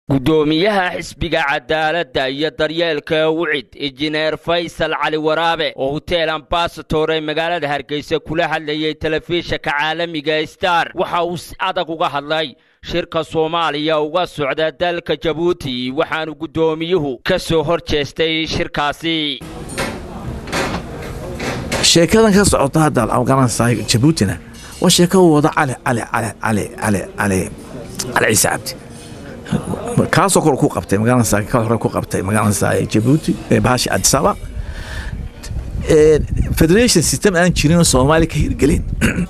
gudoomiyaha xisbiga cadaaladda iyo daryeelka wicid injineer faysal cali waraabe oo hotel ambasator ee magaalada hargeysa kula hadlayay telefishinka caalamiga star waxa uu si adag uga hadlay shirka soomaaliya uga socda dalka jabuuti waxaanu guddoomiyuhu ka soo hor jeestay shirkaasi sheekadan ka socota hadda afghanistan jabuutina waa sheeka uu wada cali cali cali cali cali cali cali ciise cabdi kaasoo kale ku qabtay magaalada ka hore ku qabtay magaalada jabuuti bahashi adisaba federation system aan jirin soomaaliya ka hirgelin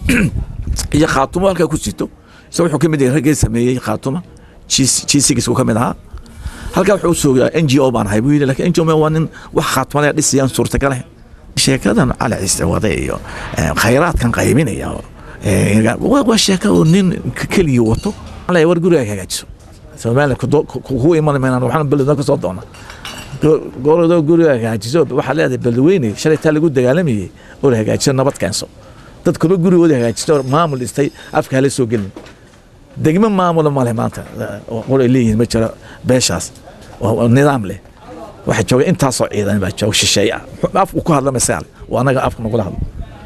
iyo khaatumo halkaa ku sito isa wuxuu ka mid yahay raggii sameeyey khaatuma g ka mid ahaa halkaa wuxuu soogaa n g o baan ahay buu yidhi lakin n g o waa nin wax khaatumada dhisayaan suurtagale sheekadan cali ciise wade iyo khayraadkan qaybinaya waa sheeka uu nin keligii wato war guriga hagaajiso soomaaliya ku iman maynan waxaan beledna ka soo doona goorado guriga hagaajiso waxaa leedahay beledweyne shalay taa lagu dagaalamayey oo la hagaajiso nabad keenso dadkuba gurigooda hagaajiso maamul dhistay afka hala soo gelin degmo maamula male maanta qoray leeyihiin ma jiro beeshaas oo nidaam leh waxa jooga intaasoo ciidan baa jooga shisheeye ah afku ku hadla masaal waa anaga afka nagula hadlo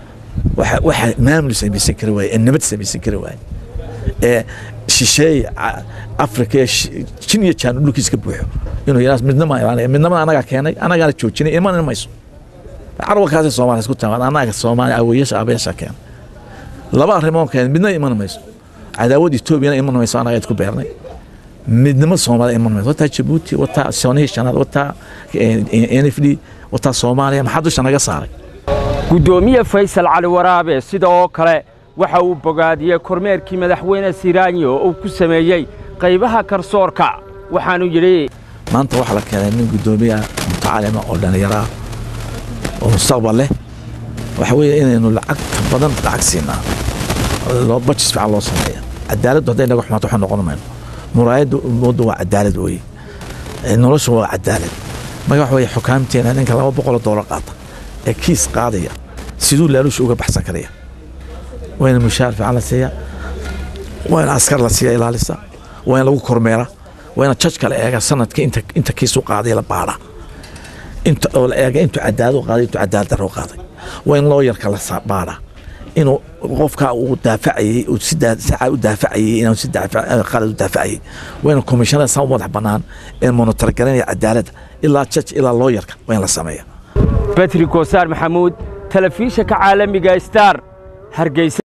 waxa maamul samaysan kari waaye nabad samaysan kari waaye ee shisheeye afrika jin iyo jaan dhulkiis ka buuxo inuu yaraas midnama midnamada anagaa keenay anagaana joojinay iman mayso carwalkaasi soomaaliya isku tamaan anaga soomaaliya awoyasha abeesha keenay laba arrimoon keenay midna iman mayso cadaawad etoobiyana iman mayso anaga isku beernay midnimo soomaaliya iman mayso wataa jabuuti wataa soonihii shanaad wataa n f d wataa soomaaliya maxaa dusha naga saaray guddoomiye faysal cali waraabe sida oo kale waxa uu bogaadiyey kormeerkii madaxweyne siraanyo oo uu ku sameeyey qaybaha garsoorka waxaanu yidhi maanta waxaa la keenay nin guddoomiyaha mutacalima oo dhallinyaraa oo mustaqbal leh waxa weeye inaynu lacagta badan lacag siinaa bajis fiican loo sameeya cadaaladdu hadday naga xumaato waxaa noqon mayno muraayadda ummaddu waa cadaalad weeye noloshu waa cadaalad marka waxa weeye xukaamteena ninka laba boqoloo doolar qaata ee kiis qaadaya siduu laalusha uga baxsan karaya waa in mushaar fiican la siiya waa in askar la siiya ilaalisa waa in lagu kormeera waa in jajka la eega sanadka inta kiisu qaaday la baadha inta oo la eega intuu cadaalad u qaaday intuu cadaalad darro u qaaday waa in looyarka la baadha inuu qofka uu daafacayey uu si saaca u daafacayey inaan si qalad u daafacayey waa in komishanada san madax bannaan ee monitor garanaya cadaaladda ilaa jaj ilaa looyarka waa in la sameeya batri koosaar maxamuud telefishinka caalamiga star hargeysa